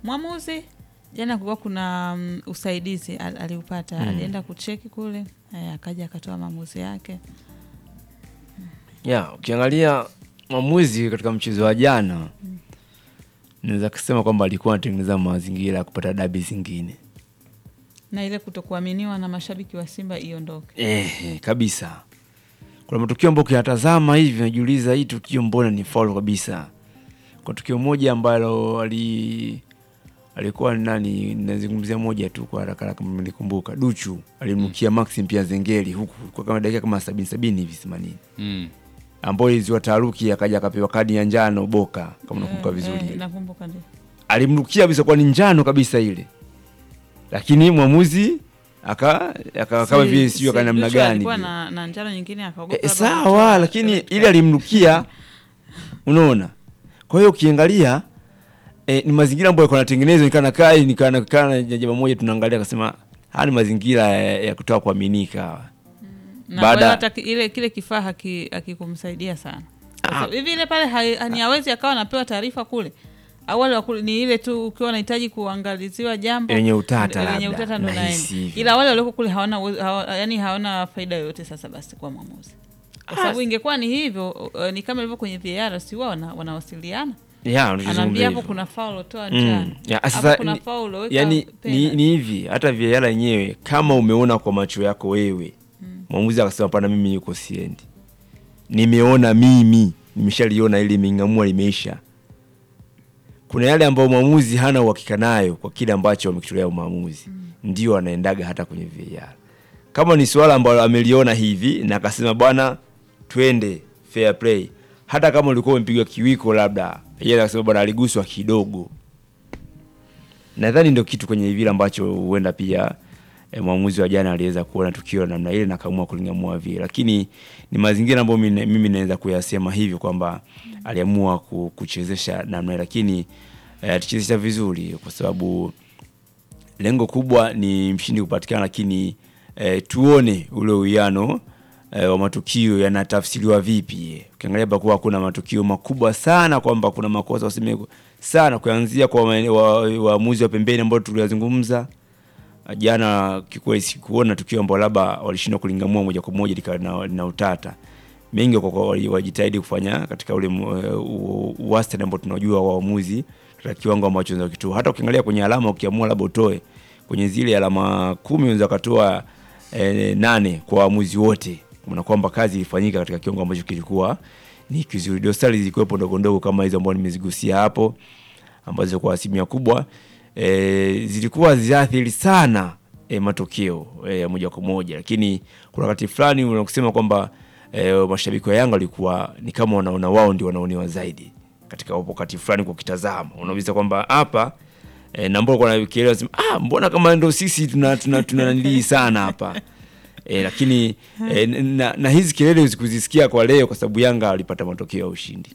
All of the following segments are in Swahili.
mwamuzi jana kulikuwa kuna um, usaidizi al, aliupata Mm. alienda kucheki kule eh, akaja akatoa maamuzi yake ya ukiangalia mwamuzi katika mchezo wa jana naweza kusema kwamba alikuwa anatengeneza mazingira ya kupata dabi zingine na ile kutokuaminiwa na mashabiki wa Simba iondoke. eh, eh, kabisa kuna matukio ambayo ukiyatazama hivi unajiuliza hii tukio mbona ni faulu kabisa kwa tukio moja ambalo ali alikuwa ni nani nazungumzia moja tu kwa haraka haraka kama nilikumbuka duchu alimnukia maxi pia zengeli huku kwa kama dakika kama sabini sabini hivi themanini Mm. ambayo iliziwa taharuki akaja akapewa kadi ya njano boka kama nakumbuka Eh, vizuri eh, nakumbuka ndio. alimnukia kabisa kwa ni njano kabisa ile lakini mwamuzi aka aka kama Si- vile si- sijui aka namna Joshua gani alikuwa vile. na, na njano nyingine akaogopa. E, labda sawa kutoa- lakini ile alimnukia unaona kwa hiyo ukiangalia e, ni mazingira ambayo yalikuwa yanatengenezwa nikana kai nikana kana jambo moja tunaangalia akasema haya ni mazingira ya, ya kutoa kuaminika na baada- baada hata ki- ile kile kifaa haki- hakikumsaidia sana Kwa Ah. sababu hivi ile pale hai- ni hawezi akawa anapewa taarifa kule au wale wakule, ni ile tu ukiwa unahitaji kuangaliziwa jambo Lenye utata lenye labda, utata ndo nahisi naenda, hivyo. ila wale walioko kule hawana, uwezo- hawa, yani hawana faida yoyote sasa basi kwa mwamuzi, kwa sababu ingekuwa ni hivyo uh, ni kama ilivyo kwenye VAR, si wao wana, wanawasiliana ya unachozungumza anaambia hapo hivyo. kuna faulo toa Mm. njano Ya, hapo sasa kuna ni- faulo weka yani ni, penalty. ni hivi hata VAR yenyewe kama umeona kwa macho yako wewe mwamuzi akasema pana mimi yuko siendi nimeona mimi nimeshaliona ili limeng'amua limeisha kuna yale ambayo mwamuzi hana uhakika nayo kwa kile ambacho wamekitolea maamuzi ndio anaendaga hata kwenye VAR kama ni suala ambalo ameliona hivi na akasema bwana twende fair play hata kama ulikuwa umepigwa kiwiko labda yeye akasema bwana aliguswa kidogo nadhani ndio kitu kwenye vile ambacho huenda pia e, mwamuzi wa jana aliweza kuona tukio la namna ile na kaamua kulingamua vile, lakini ni mazingira ambayo mimi mimi naweza kuyasema hivyo kwamba aliamua ku- kuchezesha namna ile, lakini e, alichezesha vizuri kwa sababu lengo kubwa ni mshindi kupatikana, lakini e, tuone ule uwiano e, wa matukio yanatafsiriwa vipi. Ukiangalia pakuwa kuna matukio makubwa sana kwamba kuna makosa useme sana, kuanzia kwa maene- wa- waamuzi wa pembeni ambao tuliyazungumza jana. Kikweli sikuona tukio ambao labda walishindwa kulingamua moja kwa moja likawa na, na utata mengi kwa kwa wali- wajitahidi kufanya katika ule mu- eh, u- u- wastani ambao tunajua waamuzi katika kiwango ambacho unaweza kitoa. Hata ukiangalia kwenye alama, ukiamua labda utoe kwenye zile alama kumi unaweza ukatoa eh, nane kwa waamuzi wote, na kwamba kazi ilifanyika katika kiwango ambacho kilikuwa ni kizuri. Dosari zilikuwepo ndogo ndogo kama hizo ambazo nimezigusia hapo, ambazo kwa asilimia kubwa e, zilikuwa ziathiri sana e, matokeo e, ya moja kwa moja, lakini kuna wakati fulani unakusema kwamba e, mashabiki wa Yanga walikuwa ni kama wanaona wao ndio wanaonewa zaidi katika wakati fulani, kwa kitazama unauliza kwamba hapa e, na mbona kuna kelele sema ah, mbona kama ndo sisi tuna tuna tuna nanilii sana hapa e, lakini e, na, na hizi kelele kuzisikia kwa leo kwa sababu Yanga walipata matokeo ya ushindi.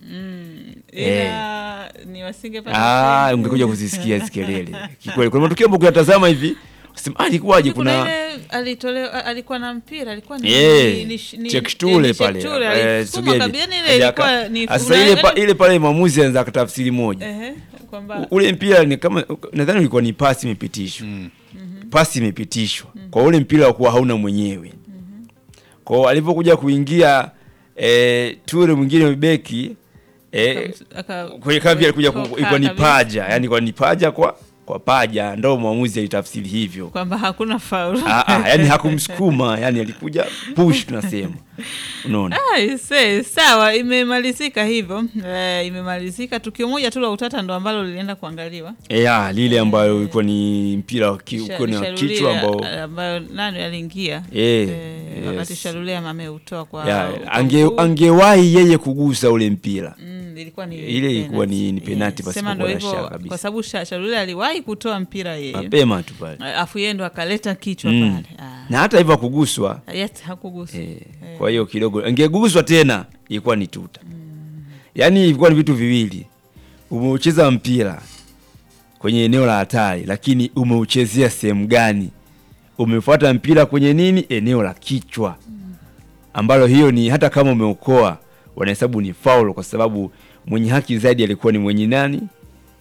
ila ni wasingepata Ah, sehemu. ungekuja kuzisikia hizi kelele. Kikweli kuna matukio ambayo kuyatazama hivi usema ah, ilikuwaje kuna kuna ile alitolewa alikuwa na mpira alikuwa ni Eh, ni- ni- Chekstule ni pale Chekstule, eh, alisukuma Sugedi. kabisa, yani ile Aja ilikuwa aka- ni Sasa una- ile pa, yani- ile pale maamuzi anaweza kutafsiri moja Ehe, kwamba U- ule mpira ni kama nadhani ulikuwa ni pasi imepitishwa pasi imepitishwa kwa ule mpira wa kuwa hauna mwenyewe kwao alivyokuja kuingia eh, ture mwingine beki eh, aka- kwenye kambi alikuja ku- kutoka ilikuwa ni kabisa. paja yani kwa ni paja kwa kwa paja ndo mwamuzi alitafsiri hivyo kwamba hakuna faulu ah, ah, yani hakumsukuma yani alikuja push tunasema unaona Ah, se- sawa imemalizika hivyo eh, imemalizika tukio moja tu la utata ndo ambalo lilienda kuangaliwa E, ya, lile ambayo ilikuwa ni mpira wa ki- Sha- ulikuwa ni wa Sharulia, kichwa ambao ambayo nani aliingia Eh, eh, wakati yes. Sharulia ameutoa kwa ya, kwa ange, mguu. angewahi yeye kugusa ule mpira Mm, ilikuwa ni Ile ilikuwa ni- penalty. ni penalty Eh, pasipo sema ndo kuwa na hivyo, shaka kabisa. kwa sababu Sha- Sharulia aliwahi kutoa mpira yeye mapema tu pale afu yeye ndo akaleta kichwa Mm. pale Ah, na hata hivyo akuguswa yet hakugusa eh, kwa hiyo kidogo angeguswa tena ilikuwa ni tuta yaani ilikuwa ni vitu viwili umeucheza mpira kwenye eneo la hatari lakini umeuchezea sehemu gani umefuata mpira kwenye nini eneo la kichwa ambalo hiyo ni hata kama umeokoa wanahesabu ni faul kwa sababu mwenye haki zaidi alikuwa ni mwenye nani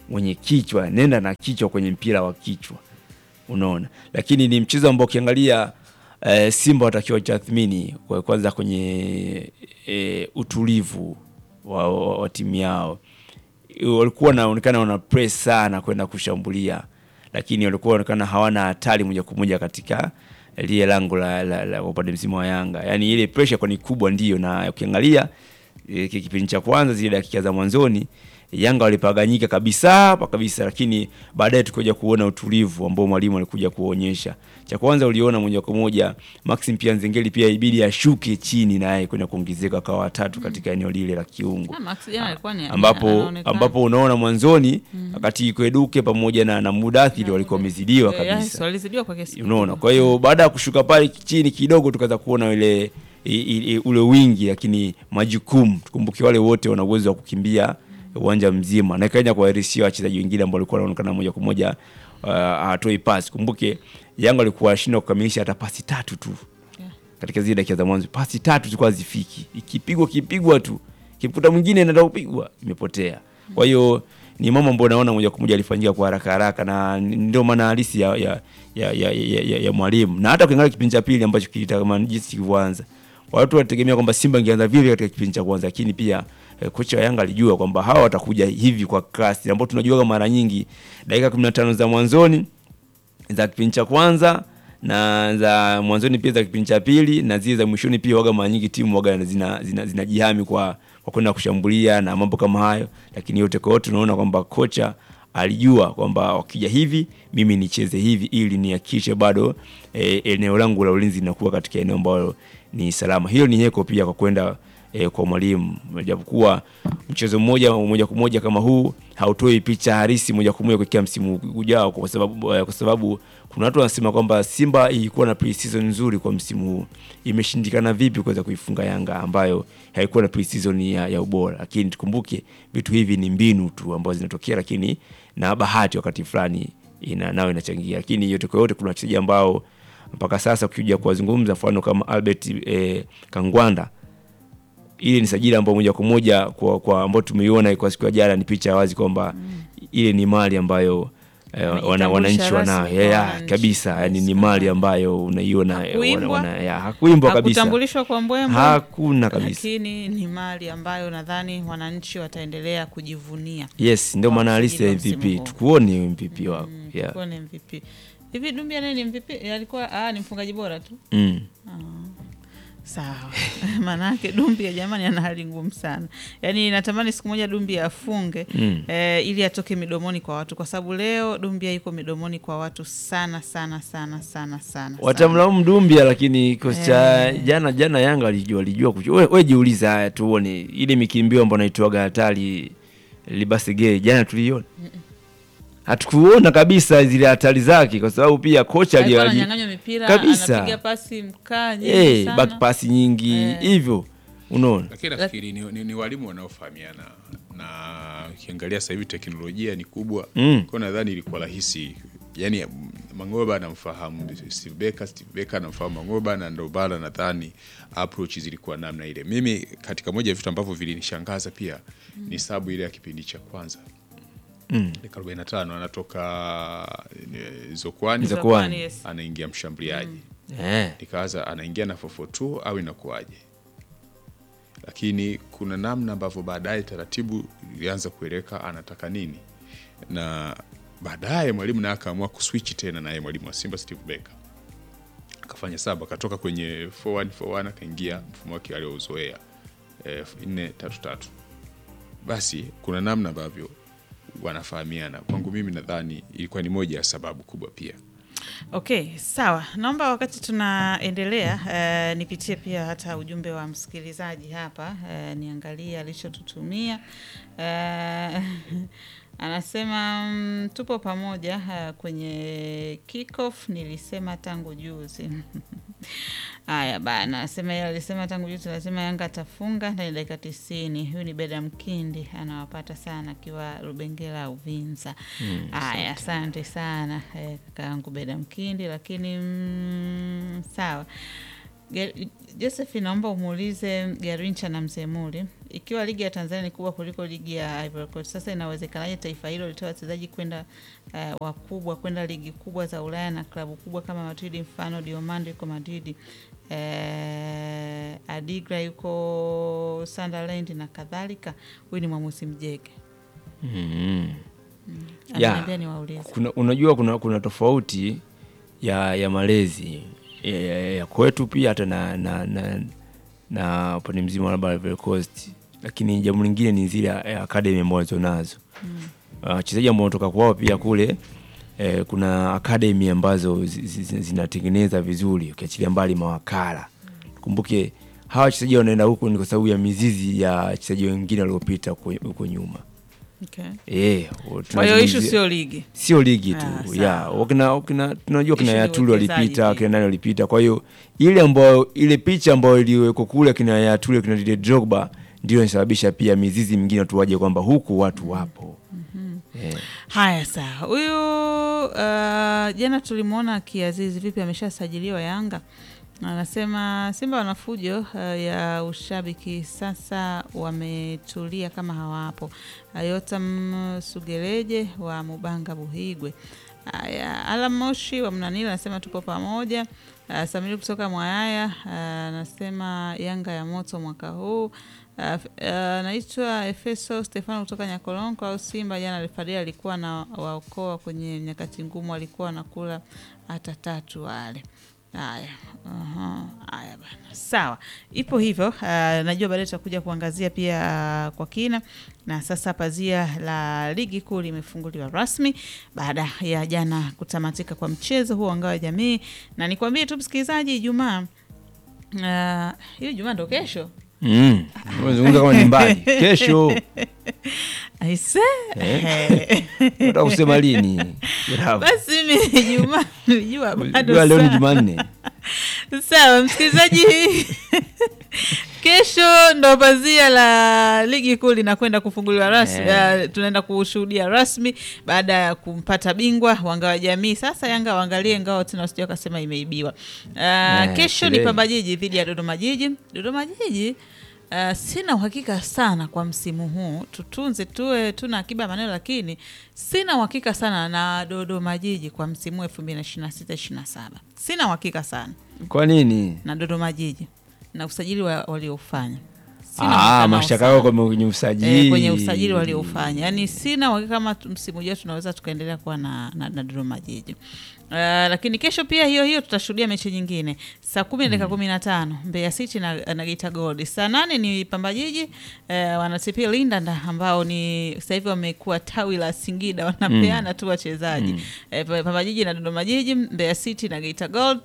mwenye kichwa, nenda na kichwa kwenye mpira wa kichwa, unaona. Lakini ni mchezo ambao ukiangalia eh, Simba watakiwa tathmini kwa kwanza kwenye eh, utulivu wa, wa, wa timu yao walikuwa wanaonekana wana press sana kwenda kushambulia, lakini walikuwa wanaonekana hawana hatari moja kwa moja katika lile lango la, la, la upande mzima wa Yanga. Yaani ile pressure kwa ni kubwa ndio, na ukiangalia e, kipindi cha kwanza zile dakika za mwanzoni Yanga walipaganyika kabisa hapa kabisa, lakini baadaye tukaja kuona utulivu ambao mwalimu alikuja kuonyesha. Cha kwanza uliona moja kwa moja Maxim pia Nzengeli pia ibidi ashuke chini naye kwenda kuongezeka kwa watatu katika eneo lile la kiungo Ah, Max jana alikuwa ni ambapo anaonekana. ambapo unaona mwanzoni wakati Kweduke pamoja na, na Mudathiri walikuwa wamezidiwa Eh, yes, kabisa, walizidiwa kwa kiasi unaona. kikubwa. Kwa hiyo baada ya kushuka pale chini kidogo, tukaweza kuona ile i, i, i, ule wingi, lakini majukumu, tukumbuke wale wote wana uwezo wa kukimbia uwanja mzima, na ikaja kuwairishia wachezaji wengine ambao walikuwa wanaonekana moja kwa moja uh, hatoi pasi. Kumbuke Yanga walikuwa washindwa kukamilisha hata pasi tatu tu Yeah. katika zile dakika za mwanzo, pasi tatu zilikuwa hazifiki, ikipigwa kipigwa tu, kimkuta mwingine anaenda kupigwa imepotea. Kwa hiyo ni mambo ambayo naona moja kwa moja alifanyika kwa haraka haraka, na ndio maana halisi ya, ya, ya, ya, ya, ya, ya mwalimu. Na hata ukiangalia kipindi cha pili ambacho kilitaka jinsi kilivyoanza, watu walitegemea kwamba Simba ingeanza vile katika kipindi cha kwanza, lakini pia eh, kocha wa Yanga alijua kwamba hawa watakuja hivi kwa kasi, ambao tunajua mara nyingi dakika 15 za mwanzoni za kipindi cha kwanza na za mwanzoni pia za kipindi cha pili na zile za mwishoni pia waga mara nyingi timu waga zina zina, zinajihami kwa kwa kwenda kushambulia na mambo kama hayo, lakini yote kwa yote tunaona kwamba kocha alijua kwamba wakija hivi mimi nicheze hivi ili nihakikishe bado e, eneo langu la ulinzi linakuwa katika eneo ambalo ni salama. Hiyo ni heko pia kwa kwenda e, kwa mwalimu, japokuwa mchezo mmoja moja kwa moja kama huu hautoi picha halisi moja kwa moja kuelekea msimu ujao, kwa sababu eh, kwa sababu kuna watu wanasema kwamba Simba ilikuwa na pre-season nzuri kwa msimu huu, imeshindikana vipi kuweza kuifunga Yanga ambayo haikuwa na pre-season ya, ya ubora. Lakini tukumbuke vitu hivi ni mbinu tu ambazo zinatokea, lakini na bahati wakati fulani ina nao inachangia, lakini yote kwa yote kuna wachezaji ambao mpaka sasa ukija kuwazungumza, mfano kama Albert eh, Kangwanda ile ni sajili ambayo moja kwa moja kwa, kwa ambao tumeiona kwa siku ya jana ni picha ya wazi kwamba ile ni mali ambayo eh, wana, Imetambulisha wananchi rasmi wanayo kwa ya, ya, wananchi. kabisa yani ni Yes, mali ambayo unaiona eh, Hakuimbwa. wana- wana- ya, hakuimbwa kabisa hakutambulishwa kwa mbwembwe hakuna kabisa lakini ni mali ambayo nadhani wananchi wataendelea kujivunia. yes ndio Kwa maana halisi ya msimu MVP huu. tukuone MVP wako Mm, yeah. kuwa ni MVP. Hivi Dumbia naye ni MVP? Alikuwa ah, ni mfungaji bora tu. mm. Sawa. Maanake Dumbia jamani ana hali ngumu sana. Yaani natamani siku moja Dumbia afunge Mm. eh, ili atoke midomoni kwa watu kwa sababu leo Dumbia iko midomoni kwa watu sana sana sana sana sana. watamlaumu Dumbia lakini kikosi cha Eh. jana jana Yanga walijua walijua kuchu- we, we jiuliza haya tuone ile mikimbio ambayo naitoaga hatari libasege jana tuliona hatukuona kabisa zile hatari zake kwa sababu pia kocha Alikuwa ali- ananyang'anywa mipira, kabisa. anapiga pasi mkaa nyingi eh, sana. back pass nyingi Eh. hivyo unaona lakini nafikiri ni, ni, ni walimu wanaofahamiana na ukiangalia sasa hivi teknolojia ni kubwa Mm. kwa nadhani ilikuwa rahisi yani Mangoba anamfahamu Steve Becker, Steve Becker anamfahamu Mangoba na ndo bana nadhani approach zilikuwa namna ile. Mimi katika moja ya vitu ambavyo vilinishangaza pia ni sabu ile ya kipindi cha kwanza Mm. dakika 45 anatoka eh, Zokwani Zokwani. Zokwani, yes. anaingia mshambuliaji eh. nikawaza anaingia na 442 au inakuwaje lakini kuna namna ambavyo baadaye taratibu ilianza kueleweka anataka nini na baadaye mwalimu naye akaamua kuswitch tena naye mwalimu wa simba steve becker akafanya saba akatoka kwenye 4141 akaingia mfumo wake aliouzoea eh, 433 basi kuna namna ambavyo wanafahamiana kwangu mimi nadhani ilikuwa ni moja ya sababu kubwa pia Okay, sawa. Naomba wakati tunaendelea eh, nipitie pia hata ujumbe wa msikilizaji hapa eh, niangalie alichotutumia eh, anasema mm, tupo pamoja eh, kwenye kickoff nilisema tangu juzi. Haya bana, anasema yeye alisema tangu juzi, anasema Yanga atafunga ndani ya dakika tisini. Huyu ni Beda Mkindi, anawapata sana akiwa Rubengera Uvinza. Haya, asante sana eh, kaka yangu Beda Mkindi, lakini mm, sawa Ga- Joseph, naomba umuulize Garincha na Mzemuri, ikiwa ligi ya Tanzania ni kubwa kuliko ligi ya Ivory Coast, sasa inawezekanaje taifa hilo litoa wachezaji kwenda uh, wakubwa kwenda ligi kubwa za Ulaya na klabu kubwa kama Madrid, mfano Diomande yuko Madrid, uh, Adigra yuko Sunderland na kadhalika. Huyu ni mwamuzi Mjege, mm. Ya. ananiambia niwaulize. kuna, unajua kuna, kuna tofauti ya, ya malezi ya, ya, ya kwetu pia hata na na, na, na upande mzima labda Ivory Coast, lakini jambo lingine ni zile eh, academy ambazo walizonazo wachezaji ambao wanatoka kwao pia kule eh, kuna academy ambazo zi- zi- zinatengeneza vizuri, ukiachilia mbali mawakala. Kumbuke hawa wachezaji wanaenda huko ni kwa sababu ya mizizi ya wachezaji wengine waliopita huko huko nyuma. Okay. Eh, Kwa hiyo ishu tunazungumzia- sio ligi. sio ligi tu Ah, ya sawa. wakina, wakina, tunajua kina Issue ni Yatuli uwekezaji walipita pia. kina nani walipita. Kwa hiyo ile ambayo ile picha ambayo iliwekwa kule kina Yatuli kina Didier Drogba ndio inasababisha pia mizizi mingine watu waje kwamba huku watu wapo eh. Haya, sawa. Huyu uh, jana tulimwona Kiazizi, vipi, ameshasajiliwa Yanga? Anasema Simba wana fujo uh, ya ushabiki, sasa wametulia kama hawapo. Ayotam Sugeleje wa Mubanga Buhigwe. Haya, Alam Moshi wa Mnanila anasema tupo pamoja. Uh, Samiri kutoka Mwayaya uh, anasema Yanga ya moto mwaka huu. Uh, f- uh, Naitwa Efeso Stefano kutoka Nyakolonko au Simba. Jana refaria alikuwa na waokoa kwenye nyakati ngumu, alikuwa anakula hata tatu wale. Haya, aha, haya bana, sawa, ipo hivyo. Uh, najua baadaye tutakuja kuangazia pia uh, kwa kina. Na sasa pazia la ligi kuu limefunguliwa rasmi baada ya jana kutamatika kwa mchezo huo wa ngao ya jamii, na nikwambie tu msikilizaji, Ijumaa uh, hiyo Ijumaa ndo kesho Mm. Unazungumza kama ni mbali kesho, aise Eh. nataka kusema lini? Bravo. basi mi Ijumaa nilijua bado Jua leo ni sana. Jumanne. Sawa msikilizaji, kesho ndo pazia la ligi kuu linakwenda kufunguliwa rasmi. Eh. Uh, tunaenda kushuhudia rasmi baada ya kumpata bingwa wa ngao ya jamii. Sasa Yanga waangalie ngao tena, wasije wakasema imeibiwa. Uh, kesho ni sherehe. Pamba Jiji dhidi ya Dodoma Jiji. Dodoma Jiji Uh, sina uhakika sana kwa msimu huu, tutunze tuwe tuna akiba ya maneno, lakini sina uhakika sana na Dodoma Jiji kwa msimu huu elfu mbili na ishirini na sita ishirini na saba sina uhakika sana Kwa nini? na Dodoma Jiji na usajili wa- walioufanya Sina Ah, uhakika nao mashtaka sana. yako kwenye usajili. Eh, kwenye usajili walioufanya, yaani sina uhakika kama tu- msimu ujao tunaweza tukaendelea kuwa na, na, na Dodoma Jiji. Uh, lakini kesho pia hiyo hiyo tutashuhudia mechi nyingine saa kumi na dakika kumi na tano Mbeya City na, na Geita Gold. Saa nane ni Pamba Jiji uh, wana TP Lindanda ambao ni sasa hivi wamekuwa tawi la Singida wanapeana tu wachezaji eh, Pamba Jiji na Dodoma Jiji, Mbeya City na Geita Gold,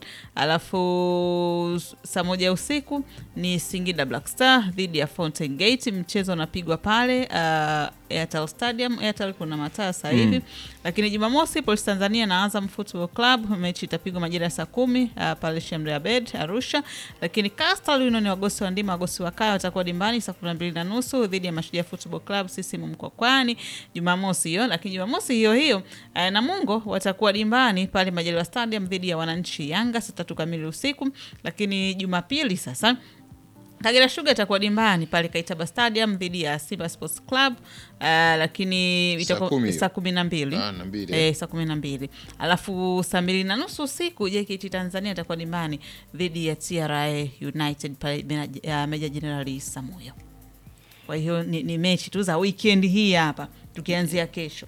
alafu saa moja usiku ni Singida Black Star dhidi ya Fountain Gate. Mchezo unapigwa pale uh, Airtel Stadium. Airtel kuna mataa sasa hivi lakini Jumamosi Polisi Tanzania na Azam Football Club, mechi itapigwa majira ya saa kumi uh, pale Shemre Abed Arusha. Lakini Coastal Union wagosi wa ndima wagosi wa kaya watakuwa dimbani saa kumi na mbili na nusu dhidi ya Mashujaa Football Club sisimu Mkwakwani Jumamosi hiyo. Lakini Jumamosi hiyo hiyo uh, Namungo watakuwa dimbani pale Majaliwa Stadium dhidi ya wananchi Yanga saa tatu kamili usiku. Lakini Jumapili sasa Kagera Sugar itakuwa dimbani pale Kaitaba Stadium dhidi ya Simba Sports Club uh, lakini Saa itakuwa kumi hiyo. saa kumi na mbili Ah, na mbili, eh, saa kumi na mbili alafu saa mbili na nusu usiku JKT Tanzania itakuwa dimbani dhidi ya TRA United pale Meja- ya Meja Jenerali Samuyo. Kwa hiyo ni, ni mechi tu za weekend hii hapa tukianzia kesho.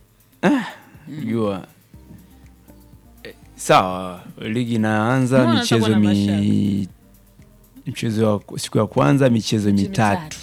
jua eh, sawa, ligi inaanza Mbona michezo utakuwa na mi mchezo wa siku ya kwanza michezo Mechi mitatu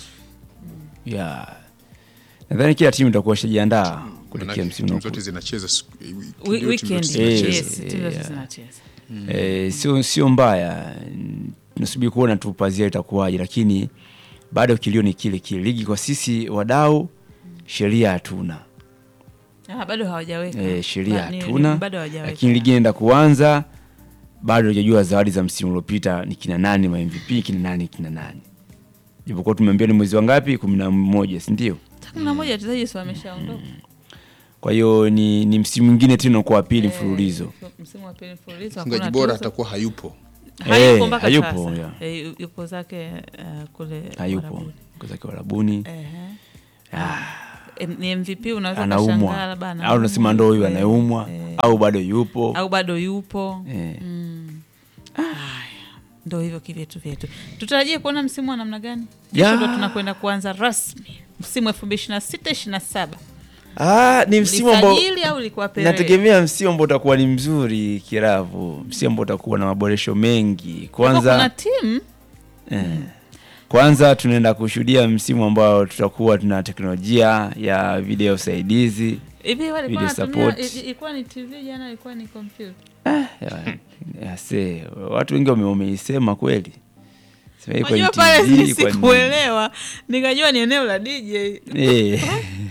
ya nadhani kila timu itakuwa ishajiandaa kuelekea Manake msimu timu unaokuja. zote zinacheza siku- We- ndio timu zote Weekend zinacheza. Eh, yes, timu zote yeah. zinacheza. Eh, sio sio mbaya, tunasubiri kuona tu pazia itakuwaje, lakini bado kilio ni kile kile. Ligi kwa sisi wadau, sheria hatuna Ah, bado hawajaweka eh, sheria Ba- ni- ni- hatuna, bado hawajaweka. lakini ligi inaenda kuanza, bado hujajua zawadi za msimu uliopita ni kina nani, ma MVP kina nani, kina nani, japokuwa tumeambia ni mwezi wa ngapi, kumi na moja, si ndio? kumi na moja wachezaji si wameshaondoka Kwa hiyo ni, ni msimu mwingine tena kwa wa pili mfululizo. Eh, msimu wa pili mfululizo Mfungaji hakuna bora tuzo. atakuwa hayupo hayupo mpaka hayupo, sasa. yeah. Eh, yu- yupo zake eh, kule hayupo Uarabuni. kozake warabuni Ehe. Ah, Eh, ni MVP unaweza anaumwa ukashangaa labda au anaumwa, unasema ndo huyu eh, anayeumwa eh, au bado yupo au bado yupo Eh. Mm. Haya, ndo hivyo kivyetu vyetu tutarajie kuona msimu wa namna gani Ya. kesho ndo tunakwenda kuanza rasmi msimu elfu mbili ishiri na sita ishiri na saba Ah, ni msimu ambao lisajili au ilikuwa pere nategemea msimu ambao utakuwa ni mzuri kiravu msimu ambao utakuwa na maboresho mengi kuna kwanza timu eh, kwanza tunaenda kushuhudia msimu ambao tutakuwa tuna teknolojia ya video saidizi hivi walikuwa Video wanatumia support. i- ilikuwa ni tv jana ilikuwa ni kompyuta ya, ya se, watu wengi wame- wameisema kweli Sema hii kwa unajua ni pale TV, kwa ni- sikuelewa nikajua ni eneo la dj Eh.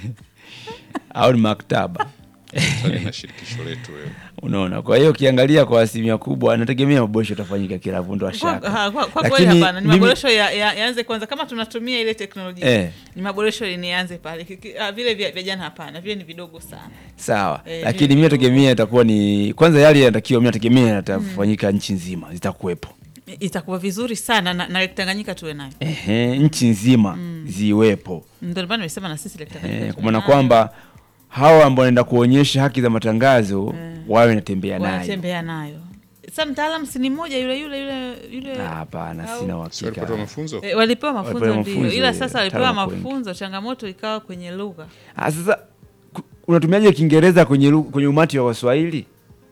au ni maktaba Sasa na shirikisho letu wewe. unaona kwa hiyo ukiangalia kwa asilimia kubwa nategemea maboresho yatafanyika kiravu ndo Kwa- washaka ha, kwa- kwa kweli Lakini hapana ni mimi- maboresho ya- ya- yaanze kwanza kama tunatumia ile teknolojia Eh. ni maboresho nianze pale Kiki- ah, vile vya vya jana hapana vile ni vidogo sana sawa Eh, lakini vile mi vidogo. nategemea itakuwa ni kwanza yale yanatakiwa mi nategemea yatafanyika nchi nzima zitakuwepo itakuwa vizuri sana na, na Lake Tanganyika tuwe nayo Ehe, nchi nzima ziwepo ndio maana nimesema na sisi Lake Tanganyika Eh, tuwe kwa maana nayo. kwamba hawa ambao wanaenda kuonyesha haki za matangazo wawe natembea nayo wanatembea nayo sa mtaalam si ni mmoja yule yule yule yule Ah, hapana Au- sina Si walipata uhakika mafunzo? Eh, walipewa mafunzo Walipewa ndio mafunzo, ila eh, sasa walipewa wataalamu wako wengi. mafunzo changamoto ikawa kwenye lugha Ah, sasa ku- unatumiaje kiingereza kwenye, lu- kwenye umati wa waswahili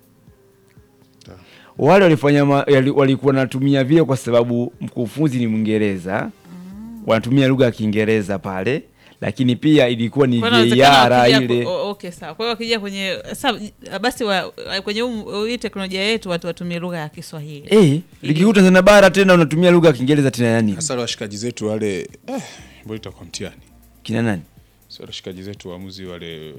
Ta. wale walifanya ma- yali- walikuwa wanatumia vile kwa sababu mkufunzi ni mwingereza wanatumia lugha ya kiingereza pale lakini pia ilikuwa ni Kwa hiyo inawezekana VAR wakija ile ku- o- okay sawa kwa hiyo wakija kwenye sa, basi wa, kwenye huu- hii teknolojia yetu watu watumie lugha ya Kiswahili Eh, ligi kuu Tanzania bara tena unatumia lugha ya kiingereza tena yani Hasa wale washikaji zetu wale eh, mbona itakuwa mtihani. kina nani Sio washikaji zetu waamuzi wale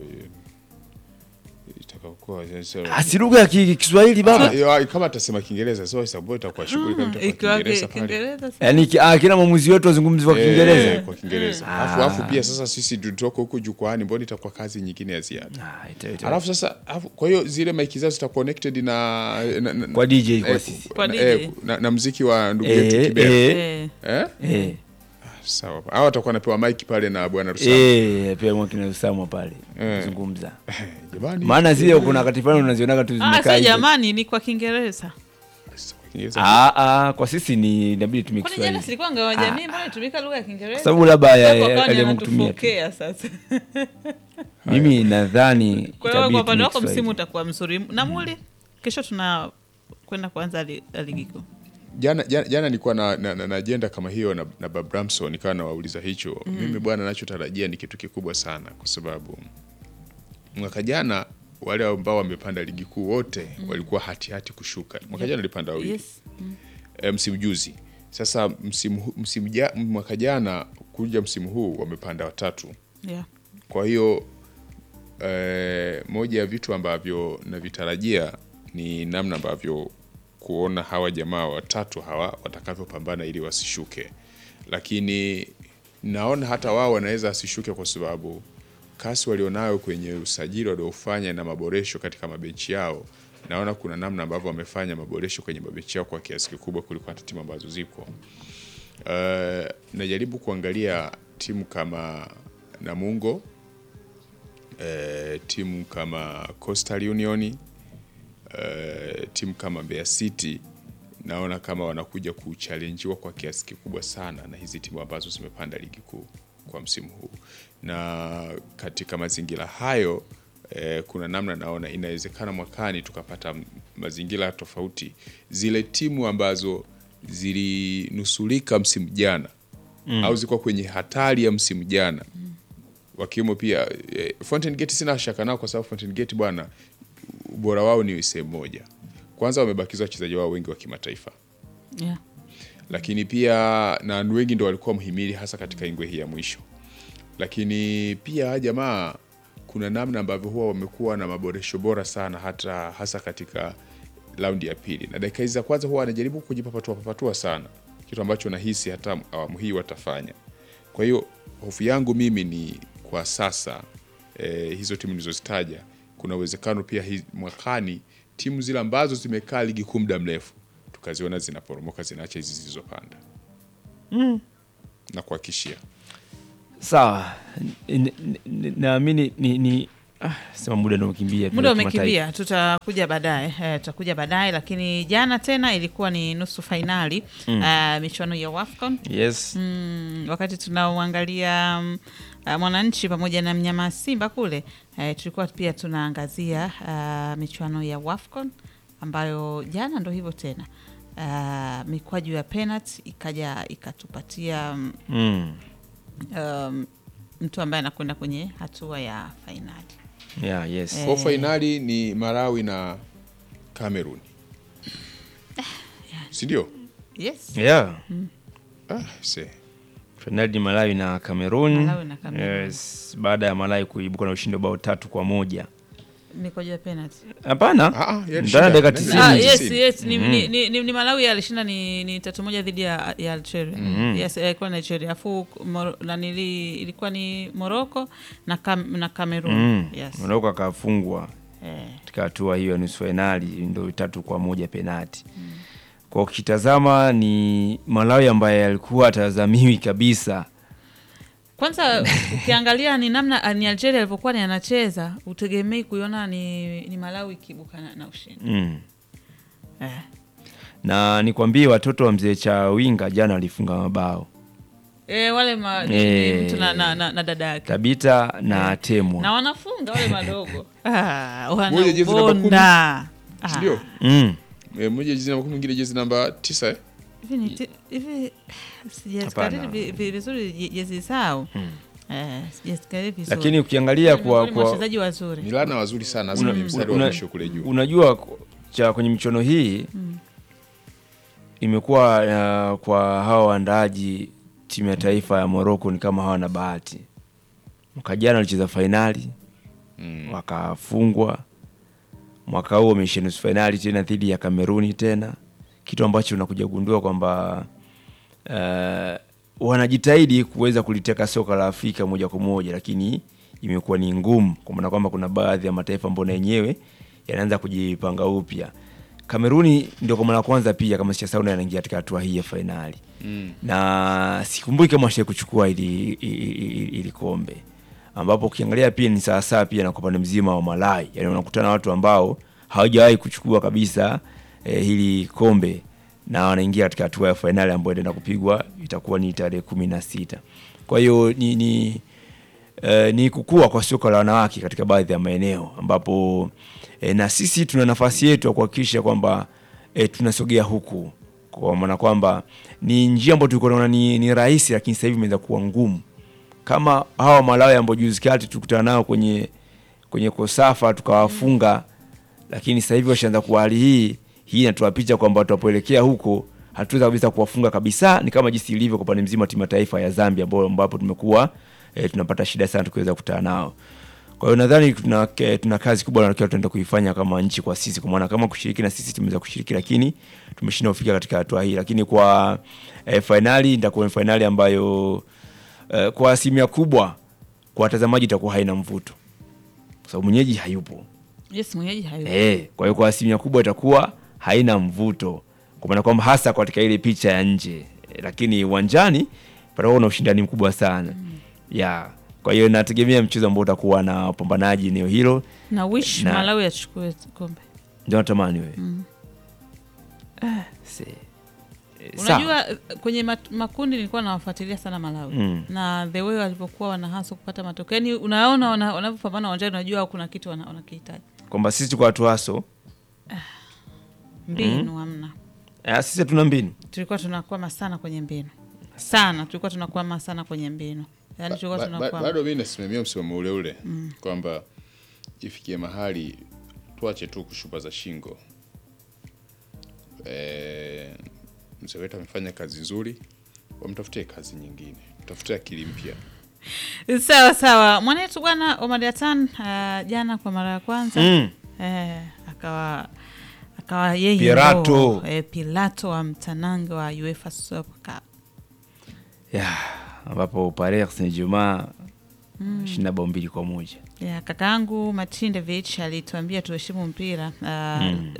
itakaokuwa Ah, si lugha ya ki- Kiswahili baba Ah, kama atasema Kiingereza sio sababu itakuwa shughuli kama itakuwa ikiwa ki- Kiingereza pale. Kiingereza sa- yani ki- ah, kila mwamuzi wetu wazungumzi wa Eh, Kiingereza kwa Kiingereza. Mm. Alafu Ah. alafu pia sasa sisi tutoko huku jukwani mbona itakuwa kazi nyingine ya ziada. Ah, ita- ita- Alafu sasa alafu, kwa hiyo zile maiki zao zita connected na, na, na Kwa DJ kwa eh, sisi. Kwa na, DJ. eh, na, na mziki wa ndugu Eh, yetu Kibera. eh. eh. Eh? eh, Sawa. Hao watakuwa wanapewa mic pale na bwana Rusama. eh, pia mwakina Usamwa pale Eh. zungumza Jamani. maana zile kuna wakati fulani unazionaga tu Ah, zimekaa sio hivyo. jamani ni kwa Kiingereza Sasa kwa Kiingereza. Ah, ah, kwa sisi ni inabidi tumie kwani jana Kiswahili silikuwa ngawa jamii mbona itumika lugha ya Kiingereza Kwa sababu labda ya- Sasa ya- wakawa ni aliamua kutumia tu. wanatufokea sasa mimi nadhani kwa hiyo itabidi kwa upande tumie wako msimu Kiswahili. utakuwa mzuri na muli kesho tuna kwenda kuanza li- la ligi kuu jana jana, jana nilikuwa na, na, na, na ajenda kama hiyo na, na Bob Ramson nikawa nawauliza hicho mimi bwana nachotarajia ni kitu kikubwa sana kwa sababu mwaka jana wale ambao wamepanda ligi kuu wote walikuwa hatihati hati kushuka mwaka jana walipanda wawili yes. e, msimu juzi sasa msimu, hu- msimu ja, mwaka jana kuja msimu huu wamepanda watatu yeah. kwa hiyo eh, moja ya vitu ambavyo navitarajia ni namna ambavyo kuona hawa jamaa watatu hawa watakavyopambana ili wasishuke, lakini naona hata wao wanaweza wasishuke kwa sababu kasi walionayo kwenye usajili waliofanya na maboresho katika mabenchi yao, naona kuna namna ambavyo wamefanya maboresho kwenye mabenchi yao kwa kiasi kikubwa kuliko hata timu ambazo zipo. Uh, najaribu kuangalia timu kama Namungo eh, timu kama Coastal Union eh, timu kama Mbeya City naona kama wanakuja kuchallenjiwa kwa kiasi kikubwa sana na hizi timu ambazo zimepanda ligi kuu kwa msimu huu, na katika mazingira hayo eh, kuna namna naona inawezekana mwakani tukapata m- mazingira tofauti. Zile timu ambazo zilinusulika msimu jana mm. au zilikuwa kwenye hatari ya msimu jana wakiwemo pia eh, Fountain Gate sina shaka nao kwa sababu Fountain Gate bwana ubora wao ni sehemu moja. Kwanza wamebakiza wachezaji wao wengi wa kimataifa, Yeah. lakini pia na wengi ndo walikuwa mhimili hasa katika ingwe hii ya mwisho. Lakini pia hawa jamaa kuna namna ambavyo huwa wamekuwa na maboresho bora sana hata hasa katika raundi ya pili, na dakika hizi za kwanza huwa wanajaribu kujipapatua papatua sana, kitu ambacho nahisi hata awamu hii watafanya. Kwa hiyo hofu yangu mimi ni kwa sasa eh, hizo timu nilizozitaja, kuna uwezekano pia hi, mwakani timu zile ambazo zimekaa ligi kuu muda mrefu tukaziona zinaporomoka zinaacha hizi zilizopanda na kuhakishia Sawa, N- n- naamini ni, ni ah, sema muda ndio umekimbia. Muda Kimataifa. umekimbia, tutakuja baadaye eh, tutakuja baadaye, lakini jana tena ilikuwa ni nusu fainali eh, michuano ya WAFCON Yes. mm, wakati tunauangalia mm, uh, Mwananchi pamoja na mnyama Simba kule eh, tulikuwa pia tunaangazia uh, michuano ya WAFCON ambayo jana ndo hivyo tena uh, mikwaju ya penalty ikaja ikatupatia mm, Mm. um, mtu ambaye anakwenda kwenye hatua ya fainali. Yeah, yes. kwa fainali ni Malawi na Cameroon si ndio? Yes. Yeah. Ah, se. Fainali ni Malawi na Cameroon. Malawi na Cameroon. Yes. Baada ya Malawi kuibuka na ushindi wa bao tatu kwa moja. mikwaju ya penalty. Hapana. Ah, ah, yalishinda. Ndani ya dakika Nani? tisini. Ah, Tisini. yes, yes. Ni, ni, ni, ni, ni Malawi alishinda ni, ni tatu moja dhidi ya, ya Algeria. Yes, ilikuwa Nigeria. Afu Mor- nanili ilikuwa ni Morocco na Cam, na Cameroon. Mm. Yes. Morocco akafungwa Eh, katika hatua hiyo ya nusu fainali ndio tatu kwa moja penati. Kwa ukitazama ni Malawi ambaye alikuwa atazamiwi kabisa. kwanza ukiangalia ni namna ni Algeria alivyokuwa ni anacheza, utegemei kuiona ni, ni Malawi ikibuka na, na ushindi. Mm. Eh. Na nikwambie watoto wa mzee Chawinga jana walifunga mabao. Eh, wale ma, ni- Eh. ni mtu na, na, na, na dada yake Tabita na Temwa. na wanafunga wale madogo ah, Moja jezi namba kumi. wanabonda Si ndio? Mm. Eh, Mmoja jezi namba kumi, mwingine jezi namba tisa eh? hivi ni ti- hivi sijazikariri Hapana. vi- vi- vizuri je- jezi zao Eh, sijazikariri vizuri Lakini ukiangalia Ni kwa, miongoni mwa kwa wachezaji wazuri Milana wazuri sana hasa kwenye mstari wa una- mwisho kule juu. unajua ku- cha kwenye michuano hii imekuwa uh, kwa hawa waandaaji timu ya taifa ya Morocco ni kama hawana bahati. Mwaka jana walicheza fainali Mm. wakafungwa. Mwaka huu wameishia nusu fainali tena dhidi ya Kameruni tena, kitu ambacho unakuja kugundua kwamba uh, wanajitahidi kuweza kuliteka soka la Afrika moja kwa moja, lakini imekuwa ni ngumu, kwa maana kwamba kuna baadhi ya mataifa ambayo na yenyewe yanaanza kujipanga upya. Kameruni ndio kwa mara ya kwanza pia kama sijasahau, na yanaingia katika hatua hii ya fainali Mm. na sikumbuki kama washai kuchukua ili, ili, ili, ili kombe ambapo ukiangalia pia ni sawasawa pia na kwa upande mzima wa Malawi, yani unakutana na watu ambao hawajawahi kuchukua kabisa eh, hili kombe na wanaingia katika hatua ya fainali ambayo itaenda kupigwa itakuwa ni tarehe kumi na sita. Kwa hiyo ni, ni eh, ni kukua kwa soka la wanawake katika baadhi ya maeneo ambapo eh, na sisi tuna nafasi yetu ya kuhakikisha kwamba eh, tunasogea huku kwa maana kwamba ni njia ambayo tulikuwa tunaona ni, ni rahisi lakini sasa hivi imeweza kuwa ngumu kama hawa Malawi ambao juzi kati tulikutana nao kwenye kwenye Kosafa tukawafunga, lakini sasa hivi washaanza kuwa hali hii hii inatoa picha kwamba tunapoelekea huko hatuweza kabisa kuwafunga kabisa. Ni kama jinsi ilivyo kwa upande mzima wa timu ya taifa ya Zambia ambao ambapo tumekuwa e, tunapata shida sana tukiweza kukutana nao. Kwa hiyo nadhani tuna, ke- tuna kazi kubwa na tunaenda kuifanya kama nchi kwa sisi, kwa maana kama kushiriki na sisi tumeweza kushiriki, lakini tumeshindwa kufika katika hatua hii. Lakini kwa e, fainali itakuwa ni fainali ambayo e, kwa asilimia kubwa kwa watazamaji itakuwa haina mvuto, kwa sababu mwenyeji hayupo. yes mwenyeji hayo Eh, kwa hiyo kwa asilimia kubwa itakuwa haina mvuto, kwa maana kwamba hasa katika ile picha ya nje eh, lakini uwanjani patakuwa na ushindani mkubwa sana ya kwa hiyo nategemea mchezo ambao utakuwa na wapambanaji eneo hilo, na wish Na- Malawi achukue kombe ndio natamani wewe Ah, see. Eh, sawa. unajua eh, kwenye mat, makundi nilikuwa nawafuatilia sana Malawi Mm. na the way walivyokuwa wanahaswa kupata matokeo yani unaona wana- wanavyopambana uwanjani unajua kuna kitu wana- wanakihitaji kwamba sisi tuko watu haso mbinu hamna eh, sisi hatuna mbinu tulikuwa tunakwama sana kwenye mbinu sana tulikuwa tunakwama sana kwenye mbinu yani tulikuwa Ba- ba- tunakwama bado mi nasimamia msimamo ule ule kwamba ifikie mahali tuache tu kushupaza shingo. E, mzee wetu amefanya kazi nzuri, wamtafutie kazi nyingine, mtafutie akili mpya. sawa sawa mwanetu bwana Omar Yatan uh, jana kwa mara ya kwanza mm. eh, akawa akawa yeye Pirato. ndo, eh, Pilato wa mtanange wa UEFA Super Cup ya ambapo Paris Saint-Germain shinda bao mbili kwa moja ya kakaangu Matindevich alituambia tuheshimu mpira uh,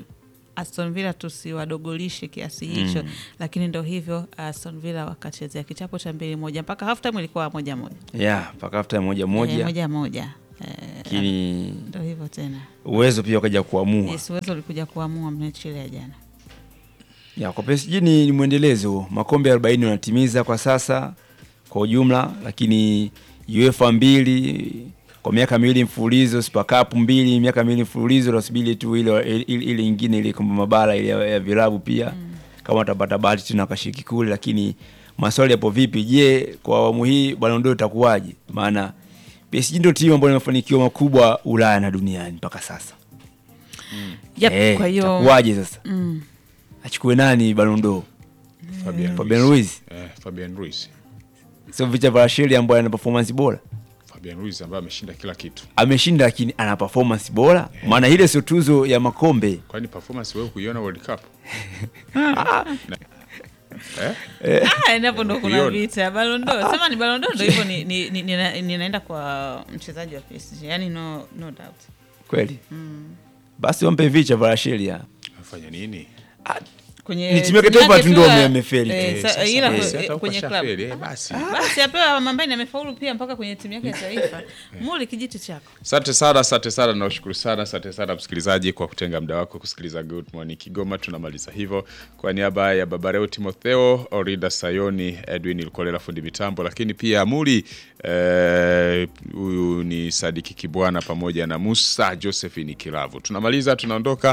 Aston Villa tusiwadogolishe kiasi hicho lakini ndo hivyo Aston Villa wakachezea kichapo cha mbili moja mpaka half time ilikuwa moja moja yeah, mpaka hafta moja Eh, moja moja moja Eh, lakini ndo hivyo tena uwezo pia ukaja kuamua yes, uwezo ulikuja kuamua mechi ile ya jana ya kwa PSG ni, ni mwendelezo. Makombe 40 wanatimiza kwa sasa kwa ujumla, lakini UEFA mbili kwa miaka miwili mfululizo, Super Cup mbili miaka miwili mfululizo, nasubiri tu ile ile ile ingine ile kombe mabara ile ya, ya vilabu pia kama watapata bahati tena wakashiriki kule, lakini maswali yapo vipi? Je, kwa awamu hii Ballon d'Or itakuwaje? Maana PSG ndio timu ambayo ina mafanikio makubwa Ulaya na duniani mpaka sasa. yep, Eh, kwa hiyo itakuwaje sasa? mm, Achukue nani Ballon d'Or? Fabian Fabian Ruiz. Ruiz. Eh, Fabian Ruiz. sio Victor Varasheli ambaye ana performance bora Fabian Ruiz ambaye ameshinda kila kitu. ameshinda, lakini ana performance bora, maana ile sio tuzo ya makombe. Kwani performance wewe kuiona World Cup? Na- eh? ah, endapo ndo kuna Kuiona. vita Ballon d'Or sema ni Ballon d'Or ndo hivyo ni, ni, ni, nina- ninaenda kwa mchezaji wa PSG yani no, no doubt Kweli basi wampe Victor Varasheli. Afanya nini? kwenye Ni timu yake timu taifa yake tu ndo tu ya- ame- amefeli. eh, Eh, sa- sasa, ila eh, kwe- si hata huko kwenye club shafeli, eh, basi. basi apewa mambaini amefaulu pia mpaka kwenye timu yake ya taifa muli kijiti chako Asante sana, asante sana, naushukuru sana, asante sana msikilizaji kwa kutenga muda wako kusikiliza Good Morning Kigoma. Tunamaliza hivyo kwa niaba ya Babareo Timotheo, Orida Sayoni, Edwin Ilkolela fundi mitambo, lakini pia Amuri eh, huyu ni Sadiki Kibwana pamoja na Musa Josephine Kilavu. Tunamaliza, tunaondoka.